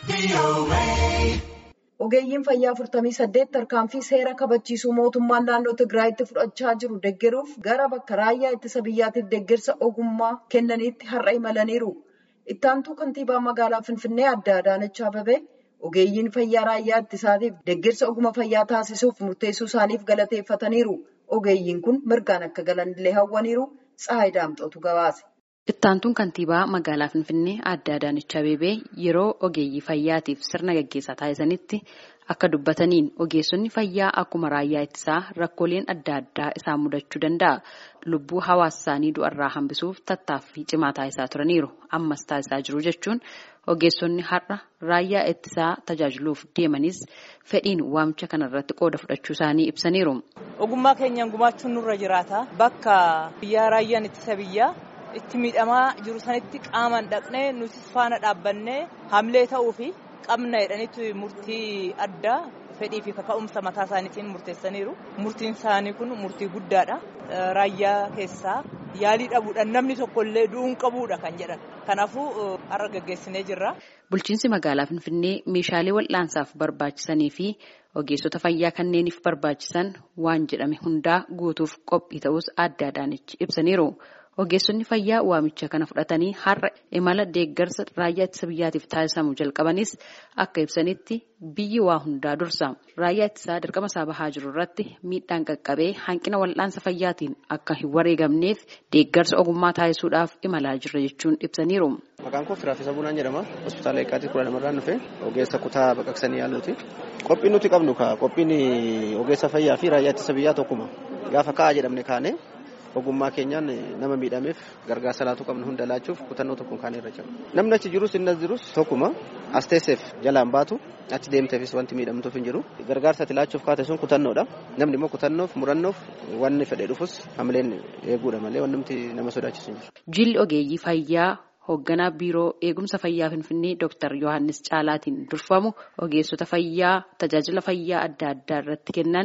Ogeeyyiin fayyaa 48 tarkaanfii seera kabachiisuu mootummaan naannoo Tigraayitti fudhachaa jiru deeggaruuf gara bakka raayyaa ittisa biyyaatiif deeggarsa ogummaa kennaniitti har'a imalaniiru. Ittaantuu kantiibaa magaalaa Finfinnee adda Adaanach Abeebee ogeeyyiin fayyaa raayyaa ittisaatiif deeggarsa ogummaa fayyaa taasisuuf murteessuu isaaniif galateeffataniiru. Ogeeyyiin kun mirgaan akka galanillee hawwaniiru. Tsahaay Daamxootu gabaase. Ittaantuun kantiibaa magaalaa Finfinnee adda Adaanach Abeebee yeroo ogeeyyii fayyaatiif sirna gaggeessaa taasisanitti akka dubbataniin ogeessonni fayyaa akkuma raayyaa ittisaa rakkooleen adda addaa isaan mudachuu danda'a. Lubbuu hawaasa isaanii du'arraa hambisuuf tattaaffii cimaa taasisaa turaniiru. Ammas taasisaa jiru jechuun ogeessonni har'a raayyaa ittisaa tajaajiluuf deemanis fedhiin waamicha kanarratti qooda fudhachuu isaanii ibsaniiru. Ogummaa keenyaan gumaachuun nurra jiraata. Bakka biyyaa raayyaan ittisa biyyaa itti miidhamaa jiru sanitti qaamaan dhaqnee nutis faana dhaabbannee hamlee ta'uu fi qabna jedhanitti murtii addaa fedhii fi kaka'umsa mataa isaaniitiin murteessaniiru. Murtiin isaanii kun murtii guddaadha. Raayyaa keessaa yaalii dhabuudhaan namni tokkollee du'uun qabuudha kan jedhan. Kanaafuu har'a gaggeessinee jirra. Bulchiinsi magaalaa Finfinnee meeshaalee wal'aansaaf barbaachisanii fi ogeessota fayyaa kanneeniif barbaachisan waan jedhame hundaa guutuuf qophii ta'us adda Adaanach ibsaniiru. Ogeessonni fayyaa waamicha kana fudhatanii har'a imala deeggarsa raayyaa ittisa biyyaatiif taasisamu jalqabanis akka ibsanitti biyyi waa hundaa dursa. Raayyaa ittisaa dirqama isaa bahaa jiru irratti miidhaan qaqqabee hanqina wal'aansa fayyaatiin akka hin wareegamneef deeggarsa ogummaa taasisuudhaaf imalaa jirra jechuun ibsaniiru. Maqaan koo Firaafisa Bunaan jedhama. Hospitaala Eeqaatii kudha lamarraan dhufe ogeessa kutaa baqaqsanii yaaluuti. Qophiin nuti qabnu qophiin ogeessa fayyaa fi raayyaa ittisa biyyaa tokkuma. Gaafa ka'a jedhamne kaane ogummaa keenyaan nama miidhameef gargaarsa laatu qabnu hunda laachuuf kutannoo tokkoon kaanee irra jira. Namni achi jirus inni as jirus tokkuma as teesseef jalaan baatu achi deemteefis wanti miidhamtuuf hin jiru. Gargaarsa ati laachuuf kaate sun kutannoodha. Namni immoo kutannoof murannoof wanni fedhee dhufus hamileen eeguudha malee wanti nama sodaachisu hin jiru. Jilli ogeeyyii fayyaa hoogganaa biiroo eegumsa fayyaa finfinnee Dr. Yohaannis Caalaatiin durfamu ogeessota fayyaa tajaajila fayyaa adda addaa irratti kennan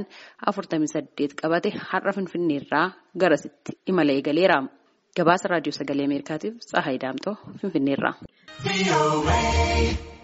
48 qabate har'a finfinneerraa garasitti imala eegaleera. Gabaasa raadiyoo sagalee Ameerikaatiif Tsahaay Daamtoo finfinneerraa.